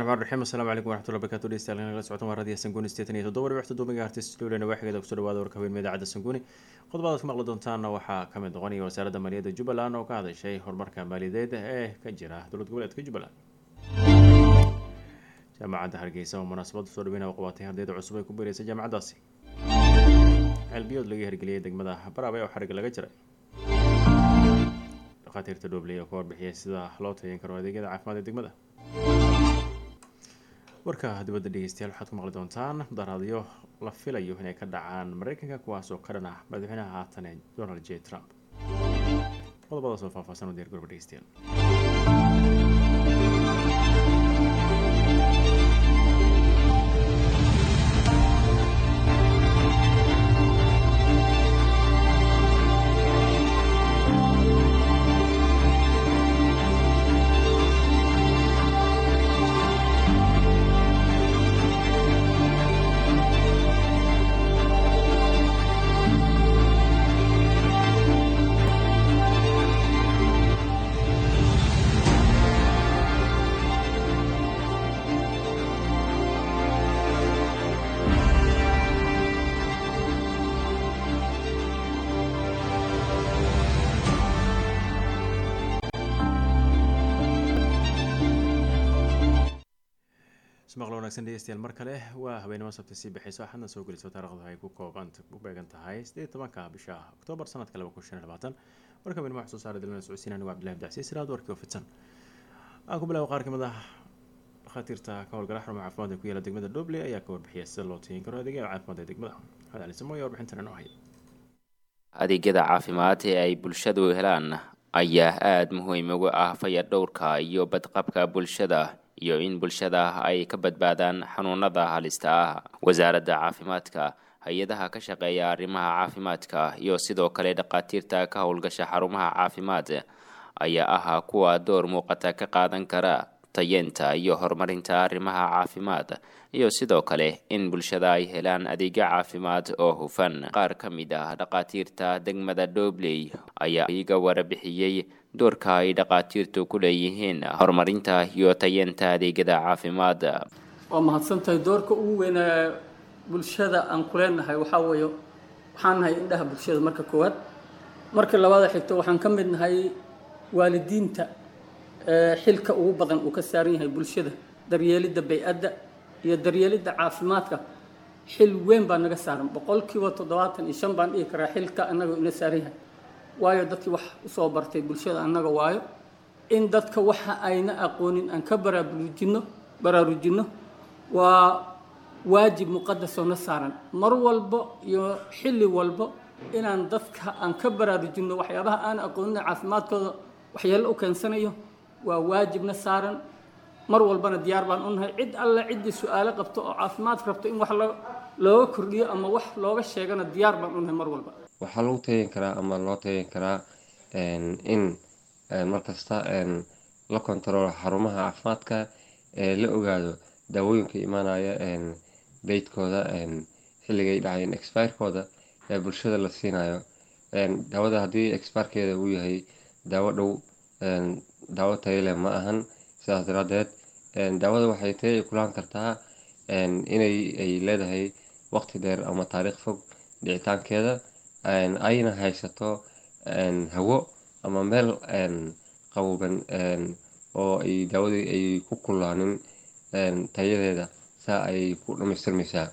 raxmaan raxiim assalaamu calaykum waraxmatullahi barakaatu dhegeystayaal nagala socotaan waa raadiyo sanguuni sideetan iyo toddoba dhibix toddoba megahertz stuudiona waaxigeeda kusoo dhawaada warka haweenima idaacadda sanguuni qodobadaad ku maqli doontaanna waxaa ka mid noqonaya wasaaradda maaliyadda jubbaland oo ka hadashay horumarka maaliyadeed ee ka jira dowlad goboleedka jubbaland jaamacadda hargeysa oo munaasabadda soo dhaweynaya u qabatay ardayda cusub ay ku biireysay jaamacaddaasi ceelbiyood laga hirgeliyay degmada baraabe oo xariga laga jiray dhakhaatiirta dhoobley oo ka warbixiyay sida loo tayan karo adeegyada caafimaad ee degmada warka dibadda dhegeystayaal waxaad ku maqli doontaan daraadyo la filayo inay ka dhacaan mareykanka kuwaas oo ka dhan ah madaxweynaha haatan ee donald j trump qodobadaas oo faahfaahsan u diyaar garba dhegeystayaal maqlo wanaagsan dhegeystayaal mar kale waa habeenimo sabti sii bixayso axadna soo geliso taarikhdu ay ku kooban u beegan tahay sideed tobanka bisha oktoobar sanadka laba kun shan iyo labaatan warka habeenimo wax soo saara dalina socodsiin anigu cabdillahi abdicasiis iraad warkii oo fidsan aan ku bilaabo qaar kamid ah dhakhaatiirta ka howlgala xarumaha caafimaad ee ku yaala degmada dhoble ayaa ka warbixiyay sida loo tayin karo adeegyada caafimaad ee degmada maxamed cali samo ayaa warbixintan inoo haya adeegyada caafimaad ee ay bulshadu helaan ayaa aada muhiim uga ah fayadhowrka iyo badqabka bulshada iyo in bulshada ay ka badbaadaan xanuunada halista ah wasaaradda caafimaadka hay-adaha ka shaqeeya arrimaha caafimaadka iyo sidoo kale dhakhaatiirta ka howlgasha xarumaha caafimaad ayaa ahaa kuwa door muuqata ka qaadan kara tayeenta iyo horumarinta arrimaha caafimaad iyo sidoo kale in bulshada ay helaan adeegyo caafimaad oo hufan qaar ka mid ah dhakhaatiirta degmada dhobley ayaa iga warabixiyey doorka ay dhakhaatiirtu ku leeyihiin horumarinta iyo tayeenta adeegyada caafimaad waa mahadsantahay doorka ugu weyn ee bulshada aan ku leenahay waxaa weeye waxaan nahay indhaha bulshada marka koowaad marka labaada xigto waxaan ka mid nahay waalidiinta xilka ugu badan uu ka saaran yahay bulshada daryeelidda bay-adda iyo daryeelidda caafimaadka xil weyn baa naga saaran boqolkiiba toddobaatan iyo shan baan dhihi karaa xilka annaga ina saaran yahay waayo dadkii wax usoo bartay bulshada annaga waayo in dadka waxa ayna aqoonin aan ka baraarujinno baraarujinno waa waajib muqadasoo na saaran mar walbo iyo xilli walbo inaan dadka aan ka baraarujinno waxyaabaha aan aqoonin caafimaadkooda waxyeello u keensanayo waa waajibna saaran mar walbana diyaar baan u nahay cid alle ciddii su-aalo qabto oo caafimaad rabto in wax looga kordhiyo ama wax looga sheegana diyaar baan u nahay mar walba waxaa lagu tayan karaa ama loo tayan karaa in markasta la kontaroolo xarumaha caafimaadka la ogaado daawooyinka imaanaya daydkooda xilligay dhacayeen expirekooda ee bulshada la siinayo daawada haddii expirekeeda uu yahay daawo dhow daawo tayale ma ahan sidaas daraadeed daawada waxay taya kulaan kartaa inay ay leedahay waqti dheer ama taariikh fog dhicitaankeeda ayna haysato hawo ama meel qaboban oo ay daawadii ay ku kulaanin tayadeeda saa ayay ku dhamaystirmaysaa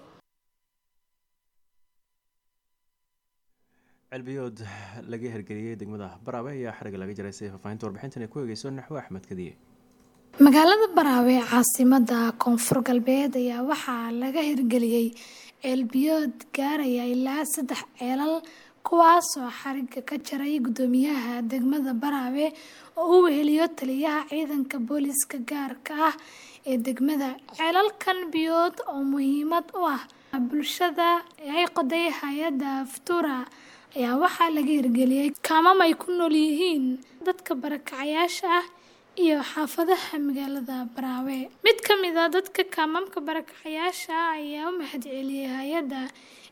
celbiyood laga hirgeliyey degmada baraabe ayaa xariga laga jiray siday faahfaahinta warbixintan ay ku eegeyso naxwo axmed kadiye magaalada baraawe ee caasimada koonfur galbeed ayaa waxaa laga hirgeliyey ceelbiyood gaaraya ilaa saddex ceelal kuwaasoo xariga ka jaray guddoomiyaha degmada baraawe oo u weheliyo taliyaha ciidanka booliiska gaarka ah ee degmada ceelalkan biyood oo muhiimad u ah bulshada ay qoday hay-adda aftura ayaa waxaa laga hirgeliyey kaamam ay ku nool yihiin dadka barakacayaasha ah iyo xaafadaha magaalada baraawe mid ka mid a dadka kaamamka barakacayaasha ayaa u mahadceliyey hay-adda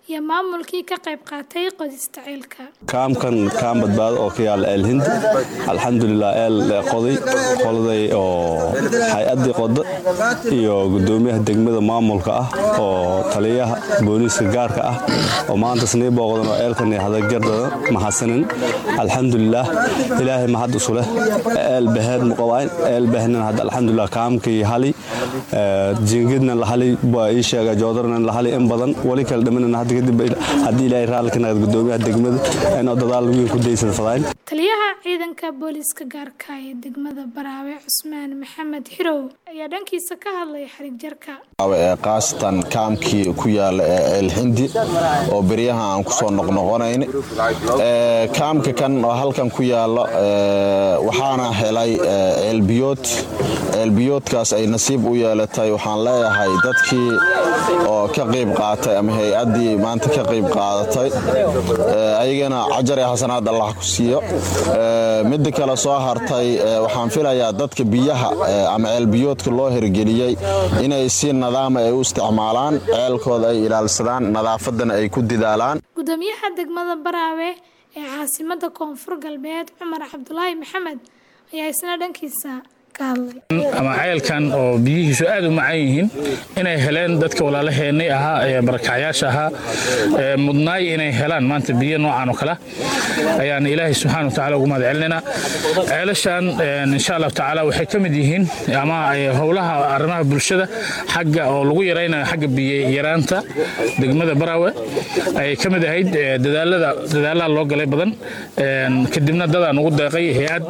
iyo maamulkii ka qayb qaatay qodista ceelka kaamkan kaam badbaado oo ka yaala eel hindi alxamdulilah eel qoday qoladay oo hay-addii qoda iyo gudoomiyaha degmada maamulka ah oo taliyaha booliiska gaarka ah oo maanta snii booqdan oo eelkan hadagardada mahadsanin alxamdulilah ilaahay mahad isu leh eel baheed muqabayn eel bahnan hadda alxamdulilah kaamkii hali jiingidna la hali baa ii sheega joodarna la hali in badan wali kala dhimanana hadda kadib haddii ilaahay raalli ka naqad gudoomiyaha degmada inuu dadaal weyn ku daysada fadayn taliyaha ciidanka booliiska gaarka ee degmada baraawe cusmaan maxamed xirow ayaa dhankiisa ka hadlay xarig jarka qaasatan kaamkii ku yaala ee eelhindi oo beryaha aan kusoo noqnoqonayn kaamka kan oo halkan ku yaala waxaana helay ceelbiyood ceelbiyoodkaas ay nasiib u yeelatay waxaan leeyahay dadkii oo ka qayb qaatay ama hay-addii maanta ka qayb qaadatay ayagana cajar ee xasanaad allah ku siiyo midda kale soo hartay waxaan filayaa dadka biyaha ama ceelbiyoodka loo hirgeliyey inay si nadaama ay u isticmaalaan ceelkooda ay ilaalsadaan nadaafadana ay ku didaalaan gudoomiyaha degmada baraawe ee caasimada koonfur galbeed cumar cabdulaahi maxamed ayaa isna dhankiisa ama ceelkan oo biyihiisu aad u macan yihiin inay heleen dadka walaalaheenay ahaa ee barakacyaasha ahaa mudnaay inay helaan maanta biyo noocan oo kale ayaan ilaahay subxaana wa tacala ugu mahad celinaynaa ceelashan insha allahu tacaala waxay ka mid yihiin ama howlaha arrimaha bulshada xagga oo lagu yaraynayo xagga biyo yaraanta degmada baraawe ayay ka mid ahayd dadaalada dadaalaha loo galay badan kadibna dadaan ugu deeqay hay-ad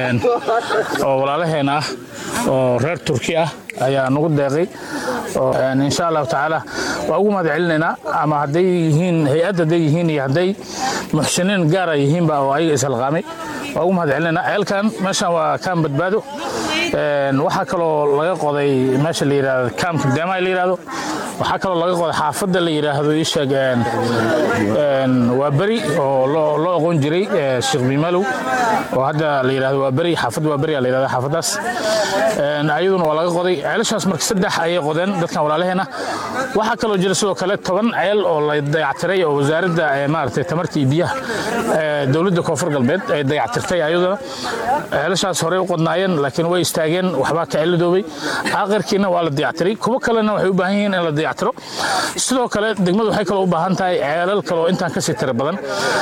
oo walaalaheena ah oo reer turki ah ayaa nagu deeqay insha allahu tacaala waa ugu mahad celinaynaa ama hadday yihiin hay-add hadday yihiin iyo hadday muxsiniin gaara yihiinba oo ayaga ishalqaamay waa ugu mahad celinaynaa ceelkan meeshan waa kaam badbaado waxaa kaloo laga qoday meesha la yidhahdo kaamka deemaha la yidhahdo waxaa kaloo laga qoday xaafadda la yidhaahdo isheeg waa beri oo loo aqoon jiray sheekh bimalow oo hadda la yidhahdo waa beri xaafadda waa beri la yidhahdo xaafaddaas ayaduna waa laga qoday ceelashaas marka saddex ayay qodeen dadkan walaalaheena waxaa kaloo jira sidoo kale toban ceel oo la dayactiray oo wasaaradda maaragtay tamarta iyo biyaha dowladda koonfur galbeed ay dayactirtay ayaduna ceelashaas horey u qodnaayeen laakiin way istaageen waxbaa ka celidoobay aakhirkiina waa la dayactiray kuwo kalena waxay u baahan yihiin in la dayactiro sidoo kale degmadu waxay kaloo u baahan tahay ceelal kale oo intaan kasii tira badan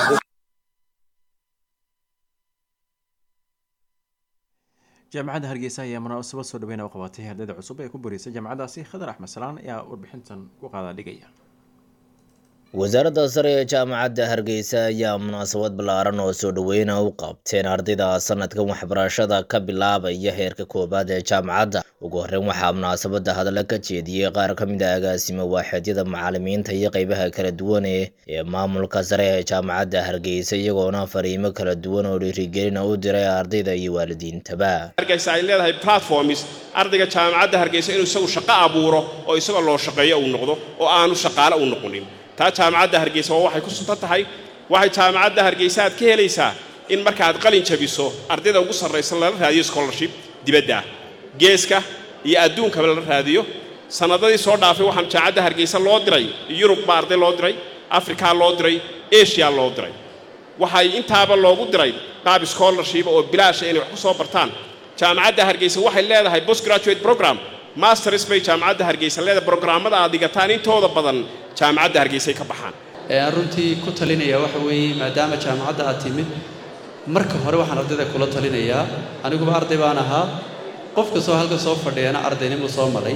jaamacadda hargeysa ayaa munaasabad soo dhaweyn u qabatay ardayda cusub ee ku boreysay jaamacadaasi khadar axmed salaan ayaa warbixintan ku qaada dhigaya wasaaradda sare ee jaamacadda hargeysa ayaa munaasabad ballaaran oo soo dhaweyna u qabteen ardayda sanadkan waxbarashada ka bilaabaya heerka koowaad ee jaamacadda ugu horreyn waxaa munaasabadda hadalla ka jeediyey qaar ka mid a agaasima waaxeedyada macalimiinta iyo qeybaha kala duwan ee maamulka sare ee jaamacadda hargeysa iyagoona fariimo kala duwan oo dhiirigelina u diray ardayda iyo waalidiintaba hargeysa ay leedahay platforms ardayga jaamacadda hargeysa inuu isagu shaqo abuuro oo isagoo loo shaqeeyo uu noqdo oo aanu shaqaale u noqonin taa jaamacadda hargeysa waa waxay ku suntan tahay waxay jaamacadda hargeysa aad ka helaysaa in markaaad qalin jabiso ardayda ugu sarraysa lala raadiyo scholarship dibadda ah geeska iyo adduunkaba lala raadiyo sannadadii soo dhaafay waxaan jaamacadda hargeysa loo diray yurub baa arday loo diray afrikaa loo diray eshiya loo diray waxay intaaba loogu diray qaab scholarship oo bilaasha inay wax ku soo bartaan jaamacadda hargeysa waxay leedahay post graduate program masters bay jaamacadda hargeysa leedahay brograamada aad dhigataan intooda badan jaamacadda hargeysay ka baxaan aan runtii ku talinaya waxa weeye maadaama jaamacadda aad timid marka hore waxaan ardayda kula talinayaa aniguba arday baan ahaa qof kastoo halka soo fadhiyana ardaynimuu soo maray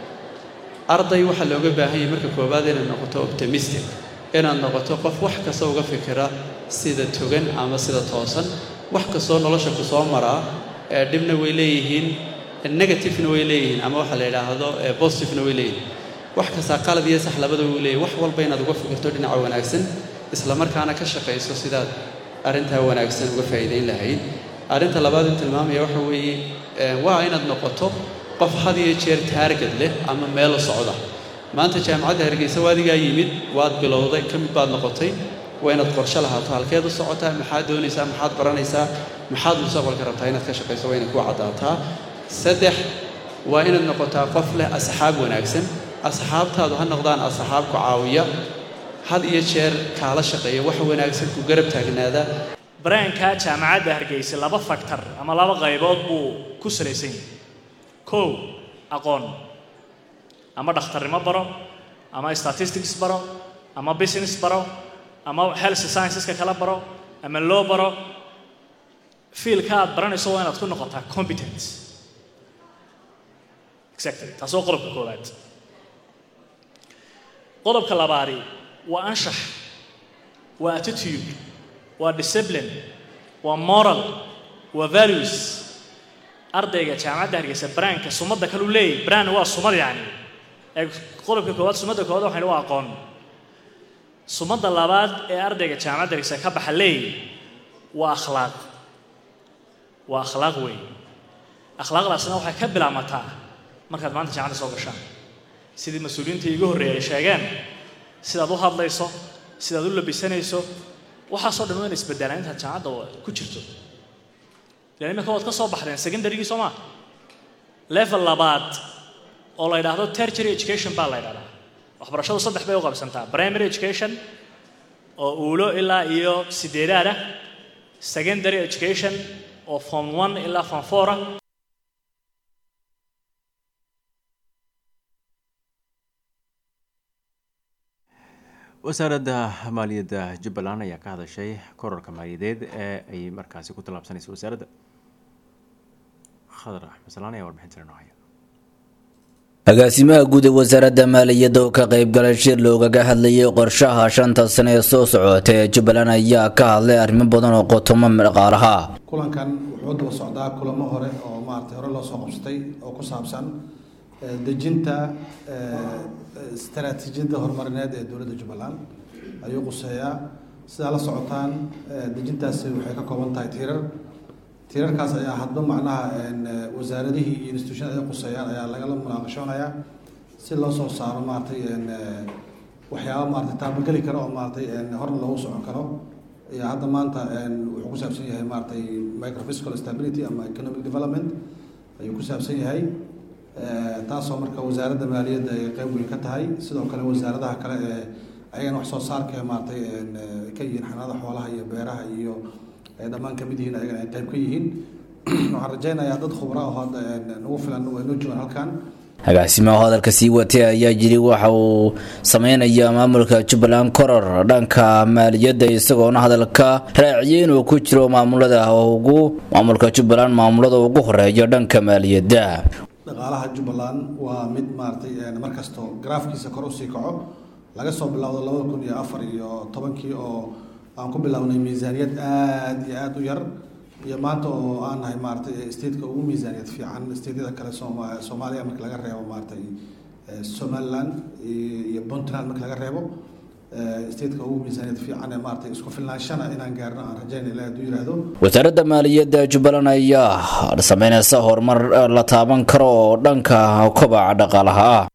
arday waxaa looga baahan yahay marka koowaad inaad noqoto optimistic inaad noqoto qof wax kasta uga fikira sida togan ama sida toosan wax kastoo nolosha ku soo maraa ee dhibna way leeyihiin negativena way leeyihiin ama waxa la yidhaahdo positivena way leeyihiin wax kastaa qalad iyo sax labada wuu leeyahy wax walba inaad uga fikirto dhinaca wanaagsan isla markaana ka shaqayso sidaad arrintaa wanaagsan uga faa'iidayn lahayd arrinta labaad in tilmaamaya waxa weeye waa inaad noqoto qof had iyo jeer taargad leh ama meelo socda maanta jaamacadda hargeysa waadigaa yimid waad bilowday ka mid baad noqotay waa inaad qorshe lahaato halkeed u socotaa maxaad doonaysaa maxaad baranaysaa maxaad mustaqbalka rabtaa inaad ka shaqayso waa inay ku caddaataa saddex waa inaad noqotaa qof leh asxaab wanaagsan asxaabtaadu ha noqdaan asxaab ku caawiya had iyo jeer kaala shaqeeya wax wanaagsan ku garab taagnaada baraanka jaamacadda hargeysa laba faktor ama laba qaybood buu ku salaysan yahay kow aqoon ama dhakhtarnimo baro ama statistics baro ama business baro ama health scienceska kala baro ama loo baro fiilka aad baranayso waa inaad ku noqotaa competent exactly taas waa qodobka koowaad qodobka labaadi waa anshax waa attitude waa discipline waa moral waa values ardayga jaamacadda hargeysa braanka sumadda kalu leeyahy brand waa sumad yacni ee qodobka koowaad sumadda koowaad waxaynu waa aqoon sumadda labaad ee ardayga jaamacadda hargeysa ka baxa leeyahy waa akhlaaq waa akhlaaq weey akhlaaqdaasna waxay ka bilaamataa markaad maanta jaamacadda soo gashaan sidii mas-uuliyiinta iigu horreeyay ay sheegeen sidaad u hadlayso sidaad u labisanayso waxaasoo dhan waa in isbedelaan intaad jaamacadda ku jirto ilan imika waad ka soo baxdeen secondarygii soo maa level labaad oo la yidhaahdo tertiary education baa la yidhahdaa waxbarashadu saddex bay u qabsantaa primary education oo uulo ilaa iyo sideedaad ah secondary education oo form one ilaa form four ah wasaaradda maaliyadda jubbaland ayaa ka hadashay korarka maaliyadeed ee ay markaasi ku tallaabsanayso wasaaradda khadar axmed salaan ayaa warbixintan inoo haya agaasimaha guud ee wasaaradda maaliyadda oo ka qaybgalay shir loogaga hadlayay qorshaha shanta sane ee soo socota ee jubbaland ayaa ka hadlay arrimo badan oo qotomo dhaqaalaha kulankan wuxuu daba socdaa kulamo hore oo maaragtay hore loo soo qabsatay oo ku saabsan dejinta istaraatiijiyadda horumarineed ee dowladda jubbaland ayuu quseeyaa sidaa la socotaan dejintaasi waxay ka kooban tahay tiirar tiirarkaas ayaa hadba macnaha wasaaradihii iyo institution ay quseeyaan ayaa lagala munaaqashoonayaa si loo soo saaro maaragtay waxyaaba maaragtay taabageli karo oo maaragtay horna loogu socon karo ayaa hadda maanta wuxuu ku saabsan yahay maaragtay microfiscal stability ama economic development ayuu ku saabsan yahay taasoo marka wasaaradda maaliyadda ay qeyb weyn ka tahay sidoo kale wasaaradaha kale ee ayagana wax soo saarka maaragtay ka yihiin xanaada xoolaha iyo beeraha iyo ay dhammaan kamid yihiin ayagana ay qeyb ka yihiin waxaan rajaynayaa dad khubra oo hadda nagu filan way noo joogaan halkan agaasimaha hadalka sii watay ayaa jiri waxa uu sameynaya maamulka jubbaland koror dhanka maaliyadda isagoona hadalka raaciyay inuu ku jiro maamulada ugu maamulka jubbaland maamulada ugu horeeya dhanka maaliyadda dhaqaalaha jubbaland waa mid maaragtay markasto garaafkiisa kor usii kaco laga soo bilowdo labada kun iyo afar iyo tobankii oo aan ku bilownay miisaaniyad aada iyo aada u yar iyo maanta oo aan nahay maaragtay stateka ugu miisaaniyad fiican stateyada kale sooma soomaaliya marka laga reebo maaragtay somaliland iyo puntland marka laga reebo stateka ugu miisaaniyad fiican ee maaragtay isku filnaanshana inaan gaarno aan rajayna ilaah hadduu yidhaahdo wasaaradda maaliyadda jubbaland ayaa sameynaysa horumar la taaban karo oo dhanka kobaca dhaqaalaha ah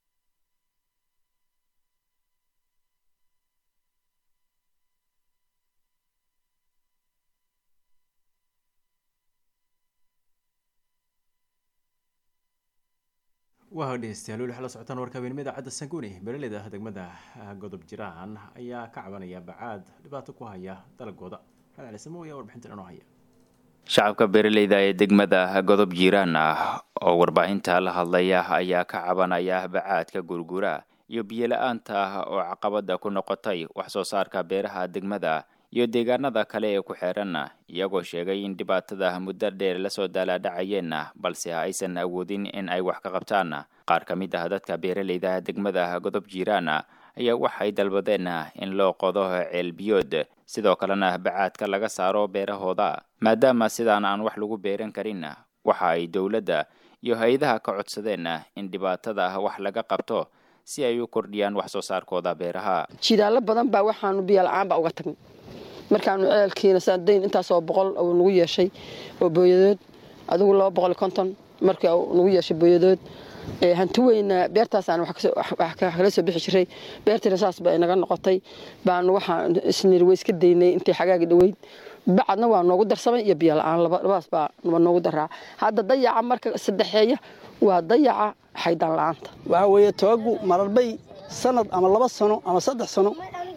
waa dhegeystayaal weli waxaa la socotaan warka habeenimo idaacadda sanguuni beeraleyda degmada godob jiraan ayaa ka cabanaya bacaad dhibaato ku haya dalagooda maxamed cali samo ayaa warbixintan inoo haya shacabka beeraleyda ee degmada godob jiiraan ah oo warbaahinta la hadlaya ayaa ka cabanaya bacaadka gurgura iyo biyo-la-aanta oo caqabada ku noqotay wax soo saarka beeraha degmada iyo deegaanada kale ee ku xeeran iyagoo sheegay in dhibaatada muddo dheer lasoo daalaadhacayeen balse aysan awoodin in ay wax ka qabtaan qaar ka mid ah dadka beeraleyda degmada godob jiiraan ayaa waxay dalbadeen in loo qodo ceelbiyood sidoo kalena bacaadka laga saaro beerahooda maadaama sidaan aan wax lagu beeran karin waxa ay dowladda iyo hay-adaha ka codsadeen in dhibaatada wax laga qabto si ay u kordhiyaan wax soo saarkooda beeraha jidaallo badan baa waxaanu biyola-aanba uga tagnay markaanu ceelkiina saadayn intaasoo boqol uu nagu yeeshay oo booyadood adigu laba boqol konton markii uu nagu yeeshay booyadood hanti weyna beertaasaan wax kala soo bixi jiray beertiina saas ba inaga noqotay baanu waxaan isnir way iska daynay intii xagaagi dhoweyd bacadna waa noogu darsamay iyo biyo la-aan labadaas baa noogu daraa hadda dayaca marka saddexeeya waa dayaca xaydaan la-aanta waxaa weeye toogu mararbay sanad ama laba sano ama saddex sano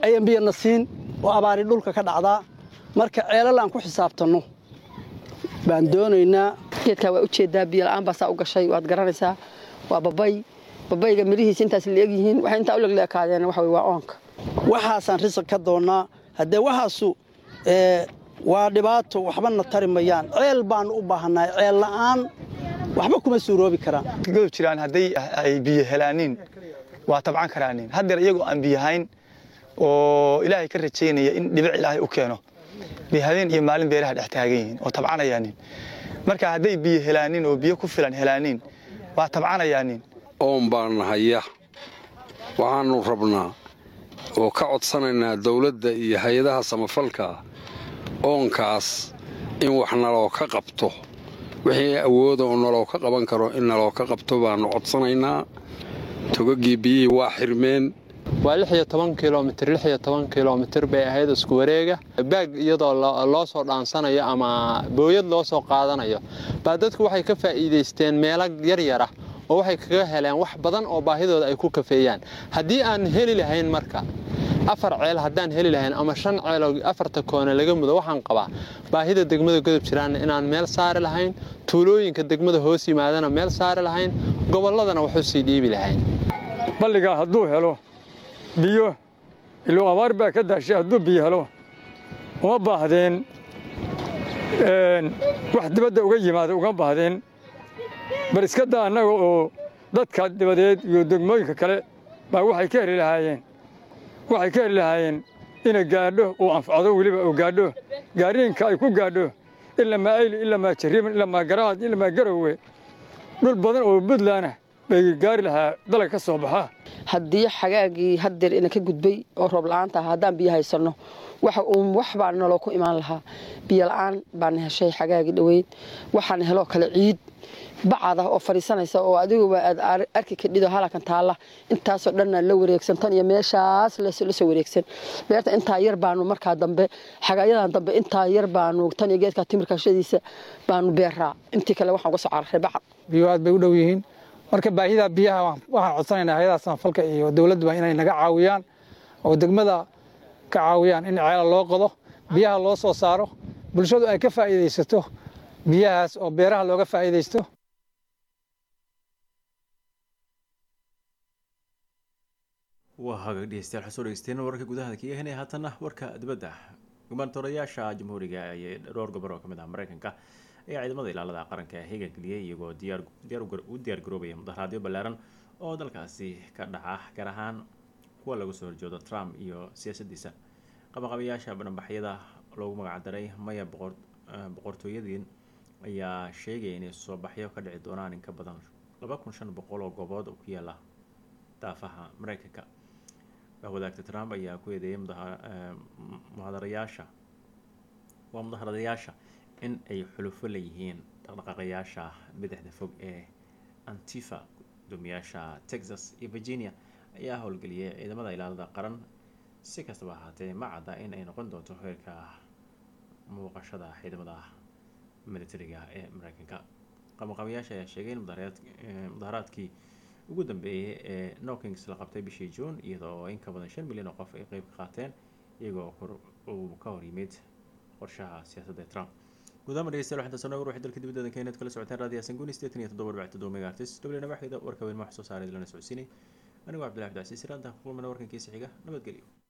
ayan biyana siin oo abaari dhulka ka dhacdaa marka ceelal aan ku xisaabtanno baan doonaynaa geedkaa waa ujeedaa biyo la-aan baa saa u gashay waad garanaysaa waa babay babayga midhihiisa intaas la egyihiin waxay intaa u legleekaadeen waxa waa oonka waxaasaan risaq ka doonnaa haddee waxaasu waa dhibaato waxbana tari mayaan ceel baanu u baahannahay ceel la'aan waxba kuma suuroobi karaan godob jiraan hadday ay biyo helaaniin waa tabcan karaanin haddeer iyagoo aan biyahayn oo ilaahay ka rajaynaya in dhibic ilaahay u keeno bay habeen iyo maalin beeraha dhex taagan yihiin oo tabcanayaanin marka hadday biyo helaanin oo biyo ku filan helaanin waa tabcanayaanin oon baan haya waxaannu rabnaa oo ka codsanaynaa dawladda iyo hay-adaha samafalka oonkaas in wax naloo ka qabto wixii awooda oo naloo ka qaban karo in naloo ka qabto baannu codsanaynaa togaggii biyihii waa xirmeen waa lix iyo toban kilomitir lix iyo toban kilomitir bay ahayd isku wareega baag iyadoo loo soo dhaansanayo ama booyad loo soo qaadanayo baa dadku waxay ka faa'iidaysteen meelo yaryara oo waxay kaga heleen wax badan oo baahidooda ay ku kafeeyaan haddii aan heli lahayn marka afar ceel haddaan heli lahayn ama shan ceeloo afarta koone laga mudo waxaan qabaa baahida degmada godob jiraanna inaan meel saari lahayn tuulooyinka degmada hoos yimaadana meel saari lahayn gobolladana waxu sii dhiibi lahayn balligaa hadduu helo biyo iluu abaar baa ka daashay hadduu biyo helo uma baahdeen wax dibadda uga yimaada uga baahdeen bal iska daa annaga oo dadka dibadeed iyo degmooyinka kale baa waxay ka heli lahaayeen waxay ka heli lahaayeen inay gaadho uu anfacdo weliba uu gaadho gaariinka ay ku gaadho ilamaa ayli ilamaa jariiman ilamaa garaad ilamaa garowe dhul badan oo buntland ah bay gaari lahaa dalag ka soo baxa haddii xagaagii haddeer ina ka gudbay oo roob la-aanta ah haddaan biyo haysanno waxa uun wax baa naloo ku imaan lahaa biyo la-aan baana heshay xagaagii dhoweyd waxaana heloo kale ciid bacad ah oo fadhiisanaysa oo adiguba aad arki kadhido halakan taalla intaasoo dhanna la wareegsan tan iyo meeshaas la soo wareegsan beerta intaa yar baanu markaa dambe xagaayadan dambe intaa yar baanu tan iyo geedka timirkashadiisa baanu beeraa intii kale waxaan uga soo cararay bacad biyo aad bay u dhow yihiin marka baahida biyaha waxaan codsanaynaa hayadaha samafalka iyo dowladduba inay naga caawiyaan oo degmada ka caawiyaan in ceela loo qodo biyaha loo soo saaro bulshadu ay ka faa'iidaysato biyahaas oo beeraha looga faa'iidaysto waa hagaag dhegeystayaal waxaa soo dhegeysteen wararka gudaha ka yahanaya haatanna warka dibadda gumaantoorayaasha jamhuuriga ee dhowr gobor oo ka mid ah mareykanka ayaa ciidamada ilaalada qaranka heega geliyay iyagoo u diyaar garoobaya mudaharaadyo ballaaran oo dalkaasi ka dhaca gaar ahaan kuwa lagu soo horjoodo trump iyo siyaasaddiisa qabaqabayaasha bananbaxyada loogu magacdaray maya boqortooyadiin ayaa sheegaya inay soo baxyo ka dhici doonaan in ka badan laba kun shan boqol oo goobood oo ku yaala daafaha mareykanka wadaagta trump ayaa ku eedeeyay muhadarayaasha waa mudaharadayaasha in ay xulufo leeyihiin dhaqdhaqaaqayaasha bidixda fog ee antifa gudoomiyaasha texas iyo virginia ayaa howlgeliyay ciidamada ilaalada qaran si kastaba ahaatee ma cadda in ay noqon doonto heerka muuqashada ciidamada militariga ee mareykanka qabanqabayaasha ayaa sheegay in mudaharaadkii ugu dambeeyay ee nokings la qabtay bishii juun iyadoo in ka badan shan milyan oo qof ay qeyb ka qaateen iyagoo uu ka hor yimid qorshaha siyaasadda ee trump gudaama dhegeystayaal waxaan taasoo nooga ruuxay dalka dibadda keenaad kala socoteen raadiyo sanguni sideetan iyo toddoba dhibc toddoba megaartis dhablina waxeeda warka weyn ma wax soo saaray lana socodsiinay anigoo cabdillahi abdicasiis iraanta kulmana warkankiisa xiga nabadgelyo